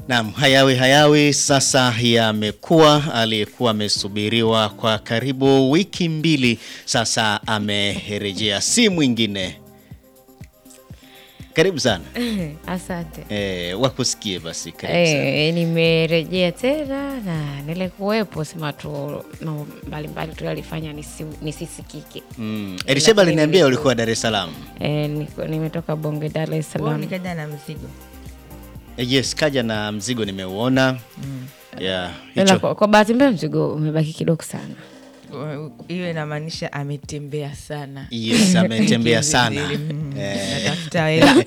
Naam, hayawi hayawi sasa yamekuwa. Aliyekuwa amesubiriwa kwa karibu wiki mbili sasa amerejea, si mwingine. Karibu sana Asante. e, wakusikie basi. Karibu sana. Eh, nimerejea tena na nilikuwepo, sema tu no, mbalimbali tu yalifanya nisi, nisisikike. Mm. Elisheba aliniambia ulikuwa Dar es Salaam. Eh, niko- nimetoka Bonge, Dar es Wewe Salaam. nikaja na mzigo. Eh, Yes, kaja na mzigo nimeuona. Yeah, Ila hicho. kwa, kwa bahati mbaya mzigo umebaki kidogo sana. Hiyo inamaanisha ametembea sana. Yes, ametembea sana. Mm, Eh. Natafuta hela.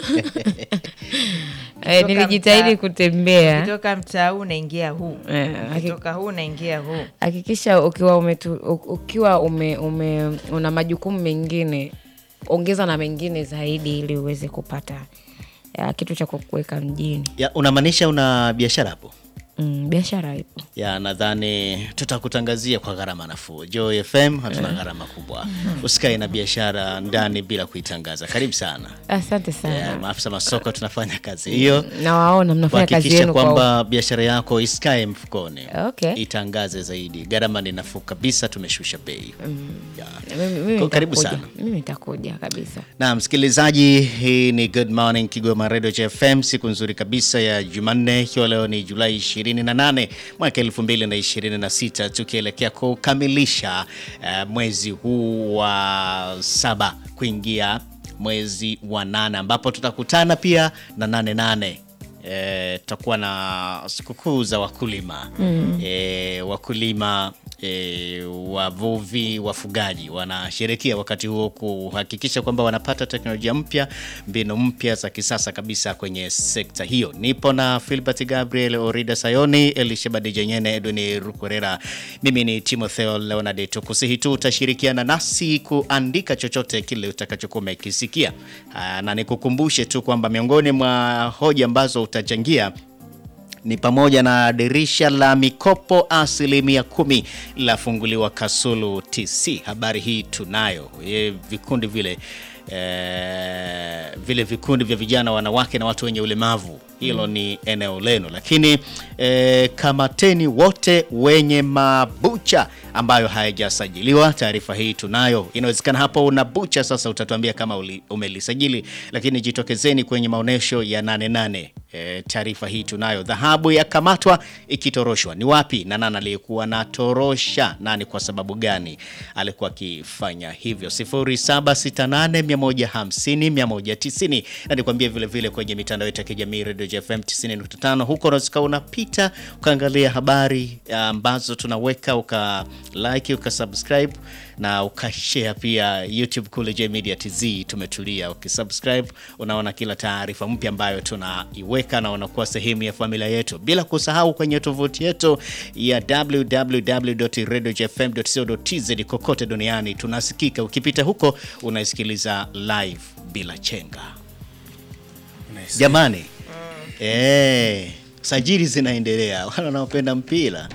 Eh, Kutoka nilijitahidi mtaa- kutembea. Ukitoka mtaa huu unaingia huu. Eh, haki- Ukitoka huu unaingia huu. Hakikisha ukiwa umetu, u- ukiwa ume, ume, una majukumu mengine ongeza na mengine zaidi ili uweze kupata ya, kitu cha kukuweka mjini. Ya, unamaanisha una biashara hapo? Mm, biashara ipo. ya nadhani tutakutangazia kwa gharama nafuu. Joy FM hatuna gharama kubwa, usikae na biashara ndani bila kuitangaza. Karibu sana. Asante sana. Yeah, maafisa masoko tunafanya kazi hiyo Nawaona mnafanya kazi kuhakikisha yenu kwa kwamba biashara yako isikae mfukoni, Okay. itangaze zaidi. Gharama ni nafuu kabisa, tumeshusha bei. Yeah. mimi, mimi Kwa- karibu nitakuja. sana. Mimi nitakuja kabisa. Na msikilizaji, hii ni Good Morning Kigoma Radio FM, siku nzuri kabisa ya Jumanne, ikiwa leo ni Julai 28 mwaka 2026, tukielekea kukamilisha eh, mwezi huu wa saba kuingia mwezi wa nane ambapo tutakutana pia na nane nane Eh, tutakuwa na sikukuu za wakulima eh, wakulima eh, wavuvi, wafugaji wanasherekea wakati huo kuhakikisha kwamba wanapata teknolojia mpya, mbinu mpya za kisasa kabisa kwenye sekta hiyo. Nipo na Filbert Gabriel, Orida Sayoni, Elisheba Jenyene, Edwin Rukorera. Mimi ni Timotheo Leonard. Tukusihi tu utashirikiana nasi kuandika chochote kile utakachokuwa umekisikia, Ah, na nikukumbushe tu kwamba miongoni mwa hoja ambazo utachangia ni pamoja na dirisha la mikopo asilimia kumi lafunguliwa Kasulu TC. Habari hii tunayo e, vikundi vile e, vile vikundi vya vijana, wanawake na watu wenye ulemavu, hilo ni eneo lenu, lakini e, kamateni wote wenye mabucha ambayo hayajasajiliwa. Taarifa hii tunayo. Inawezekana hapo una bucha sasa, utatuambia kama uli, umelisajili, lakini jitokezeni kwenye maonyesho ya nane nane. E, taarifa hii tunayo. Dhahabu yakamatwa ikitoroshwa, ni wapi na nani aliyekuwa na torosha nani, kwa sababu gani alikuwa akifanya hivyo? 0768150190 na nikwambie vile vile kwenye mitandao yetu ya kijamii Radio JFM 90.5 huko unaweza unapita ukaangalia habari ambazo tunaweka uka like uka subscribe na ukashare pia YouTube kule J Media TZ tumetulia. Ukisubscribe unaona kila taarifa mpya ambayo tunaiweka na unakuwa sehemu ya familia yetu, bila kusahau kwenye tovuti yetu ya www.radiojfm.co.tz kokote duniani tunasikika. Ukipita huko unaisikiliza live bila chenga. Jamani, eh, sajili zinaendelea, wale wanaopenda mpira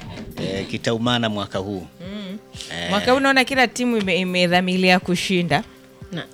eh, kitaumana mwaka huu Mwaka huu naona kila timu ime- imedhamiria kushinda.